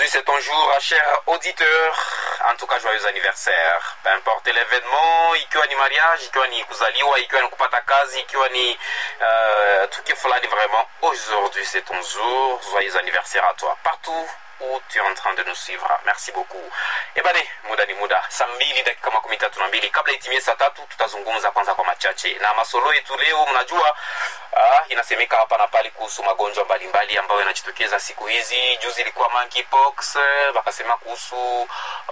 c'est ton jour, cher auditeur. En tout cas, joyeux anniversaire. Peu importe l'événement, ikiwa ni mariage, ikiwa ni kuzaliwa, ikiwa ni kupata kazi, ikiwa ni uh, tukio fulani vraiment. Aujourd'hui, c'est ton jour. Joyeux anniversaire à toi. Partout où tu es en train de nous suivre. Merci beaucoup. Ebane, muda ni muda. Saa mbili dakika makumi tatu na mbili. Kabla itimie saa tatu, tutazungumza kwanza kwa machache na masolo yetu leo. Mnajua ah, inasemeka hapa na pale kuhusu magonjwa mbalimbali ambayo yanajitokeza siku hizi. Juzi ilikuwa monkeypox, eh, wakasema kuhusu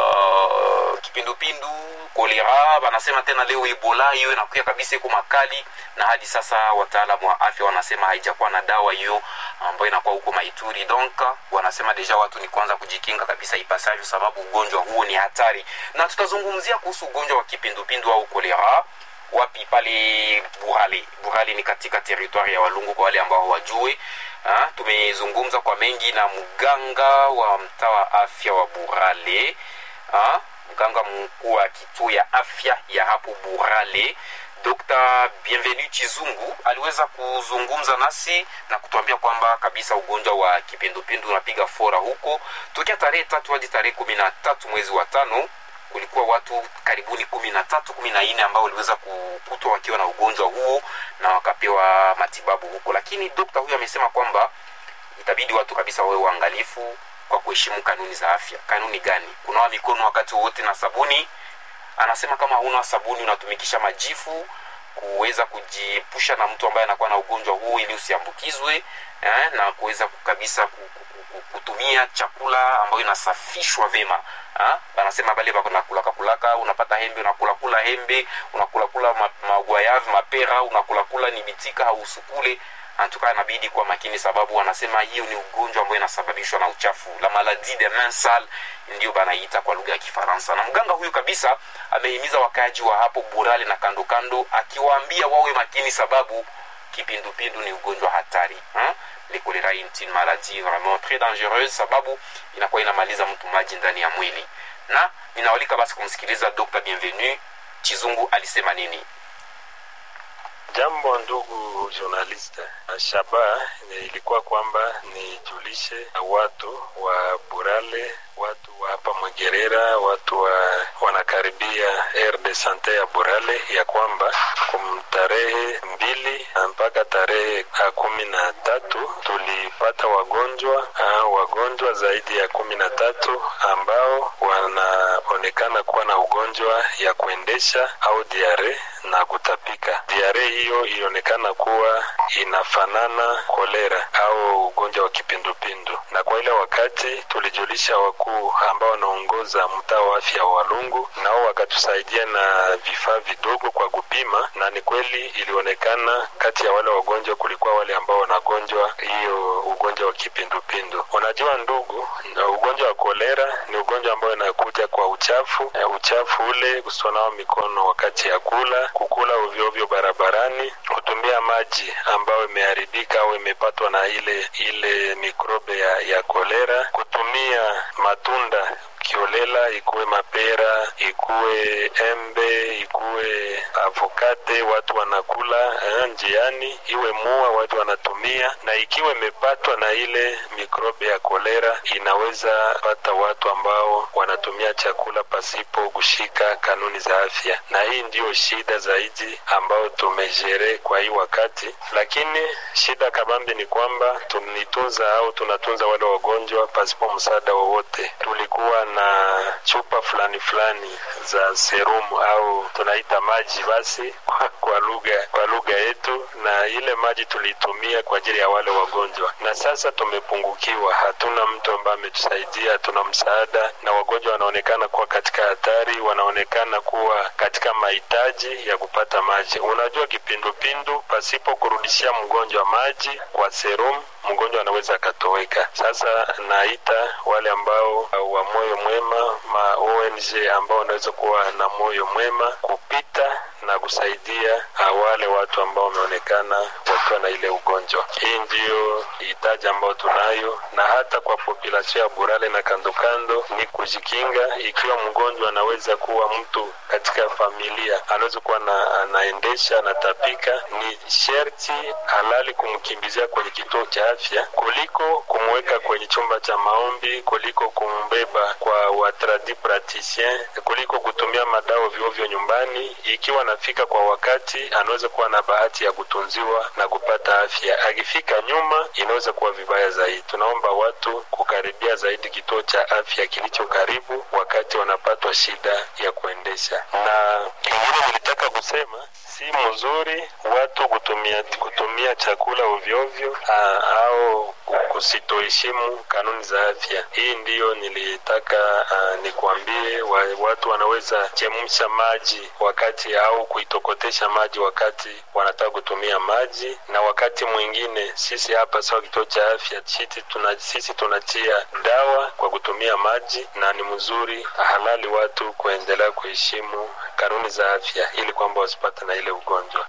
uh, kipindupindu, kolera, wanasema tena leo ebola. Hiyo inakuya kabisa iko makali, na hadi sasa wataalamu wa afya wanasema haijakuwa na dawa hiyo ambayo inakuwa huko Maituri. Donc wanasema deja watu ni kwanza kujikinga kabisa ipasavyo, sababu ugonjwa huo ni hatari, na tutazungumzia kuhusu ugonjwa wa kipindupindu au kolera wapi pale Burale. Burale ni katika teritwari ya Walungu kwa wale ambao hawajue. Ha, tumezungumza kwa mengi na mganga wa mtaa wa afya wa Burale, ha, mganga mkuu wa kituo ya afya ya hapo Burale Dr. Bienvenu Chizungu aliweza kuzungumza nasi na kutuambia kwamba kabisa ugonjwa wa kipindupindu unapiga fora huko tokea tarehe tatu hadi tarehe kumi na tatu mwezi wa tano kulikuwa watu karibuni kumi na tatu kumi na nne ambao waliweza kukutwa wakiwa na ugonjwa huo na wakapewa matibabu huko, lakini dokta huyo amesema kwamba itabidi watu kabisa wawe waangalifu kwa kuheshimu kanuni za afya. Kanuni gani? Kunawa mikono wakati wowote na sabuni. Anasema kama huna sabuni unatumikisha majifu kuweza kujiepusha na mtu ambaye anakuwa na ugonjwa huu ili usiambukizwe eh, na kuweza kabisa kutumia chakula ambayo inasafishwa vema anasema bale bakunakulaka kulaka unapata hembe unakulakula hembe unakulakula magwayavi mapera unakulakula ni bitika hausukule antuka inabidi kuwa makini sababu wanasema hiyo ni ugonjwa ambayo inasababishwa na uchafu la maladie de main sale ndio banaita kwa lugha ya kifaransa na mganga huyu kabisa amehimiza wakaaji wa hapo burale na kando kando akiwaambia wawe makini sababu kipindupindu ni ugonjwa hatari ha? le kolera est une maladie vraiment très dangereuse sababu inakuwa inamaliza mtu maji ndani ya mwili na ninawalika basi kumsikiliza dr bienvenu chizungu alisema nini Jambo ndugu journaliste, shaba ilikuwa kwamba nijulishe watu wa Burale, watu wa hapa Mwegerera, watu wa wanakaribia aire de sante ya Burale ya kwamba kum tarehe mbili mpaka tarehe kumi na tatu tulipata wagonjwa uh, wagonjwa zaidi ya kumi na tatu ambao wanaonekana kuwa na ugonjwa ya kuendesha au diare na kutapika. Diare hiyo ilionekana kuwa inafanana kolera au ugonjwa wa kipindupindu, na kwa ile wakati tulijulisha wakuu ambao wanaongoza mtaa wa afya wa Walungu, nao wakatusaidia na vifaa vidogo kwa kupima, na ni kweli ilionekana kati ya wale wagonjwa kulikuwa wale ambao wanagonjwa hiyo ugonjwa wa kipindupindu. Unajua ndugu, na ugonjwa wa kolera ni ugonjwa ambao inakuja kwa uchafu, uchafu ule kusonawa mikono wakati ya kula kukula ovyoovyo barabarani, kutumia maji ambayo imeharibika au imepatwa na ile ile mikrobe ya, ya kolera, kutumia matunda kiolela, ikuwe mapera, ikuwe embe, ikuwe avokate, watu wanakula eh, njiani, iwe mua watu wanatumia, na ikiwa imepatwa na ile mikrobe ya kolera, inaweza pata watu ambao wanatumia chakula pasipo kushika kanuni za afya, na hii ndiyo shida zaidi ambayo tumejere kwa hii wakati. Lakini shida kabambi ni kwamba tunitunza au tunatunza wale wagonjwa pasipo msaada wowote. Tulikuwa na chupa fulani fulani za serum au tunaita maji basi kwa lugha kwa lugha yetu, na ile maji tulitumia kwa ajili ya wale wagonjwa, na sasa tumepungukiwa, hatuna mtu ambaye ametusaidia, hatuna msaada, na wagonjwa wanaonekana kuwa katika hatari, wanaonekana kuwa katika mahitaji ya kupata maji. Unajua, kipindupindu pasipo kurudishia mgonjwa maji kwa serum mgonjwa anaweza akatoweka. Sasa naita wale ambao wa moyo mwema, ma ONG ambao wanaweza kuwa na moyo mwema kupita na kusaidia wale watu ambao wameonekana wakiwa na ile ugonjwa. Hii ndiyo hitaji ambayo tunayo, na hata kwa populasio ya Burale na kando kando ni kujikinga. Ikiwa mgonjwa anaweza kuwa mtu katika familia, anaweza kuwa na, anaendesha anatapika, ni sherti halali kumkimbizia kwenye kituo cha afya kuliko kumwe kumweka kwenye chumba cha maombi kuliko kumbeba kwa watradi praticien, kuliko kutumia madawa ovyoovyo nyumbani. Ikiwa anafika kwa wakati, anaweza kuwa na bahati ya kutunziwa na kupata afya. Akifika nyuma, inaweza kuwa vibaya zaidi. Tunaomba watu kukaribia zaidi kituo cha afya kilicho karibu wakati wanapatwa shida ya kuendesha. Na kingine nilitaka kusema si mzuri watu kutumia kutumia chakula ovyoovyo au kusitoheshimu kanuni za afya. Hii ndiyo nilitaka uh, nikuambie wa, watu wanaweza chemsha maji wakati au kuitokotesha maji wakati wanataka kutumia maji, na wakati mwingine sisi hapa sawa kituo cha afya sisi tuna, sisi tunatia dawa kwa kutumia maji, na ni mzuri halali watu kuendelea kuheshimu kanuni za afya ili kwamba wasipate na ile ugonjwa.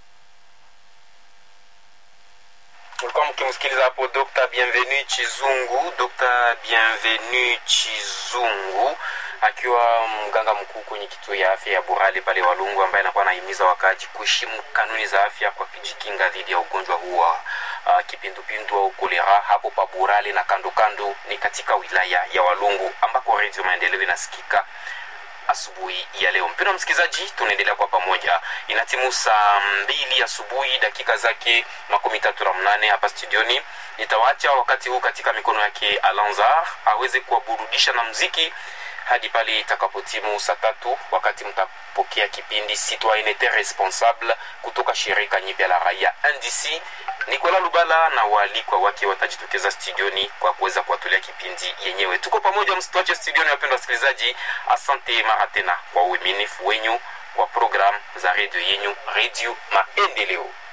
Ulikuwa mkimsikiliza hapo Dr. Bienvenu Chizungu, Dr. Bienvenu Chizungu akiwa mganga mkuu kwenye kituo ya afya ya Burale pale Walungu, ambaye anakuwa anahimiza wakaaji kuheshimu kanuni za afya kwa kujikinga dhidi ya ugonjwa huu wa uh, kipindupindu au kolera hapo pa Burale na kando kando, ni katika wilaya ya Walungu ambako Radio Maendeleo inasikika asubuhi ya leo. Mpendwa msikilizaji, tunaendelea kwa pamoja. Inatimu saa mbili asubuhi dakika zake makumi tatu na mnane hapa studioni. Nitawaacha wakati huu katika mikono yake Alanzar aweze kuwaburudisha na mziki hadi pale itakapotimu saa tatu wakati mtapokea kipindi Citoyenneté Responsable kutoka shirika nyipya la raia NDC. Nikola Lubala na waalikwa wake watajitokeza studioni kwa kuweza kuwatolea kipindi yenyewe. Tuko pamoja, msituache studioni, wapendwa wasikilizaji. Asante mara tena kwa uaminifu wenyu wa programu za redio yenyu, Redio Maendeleo.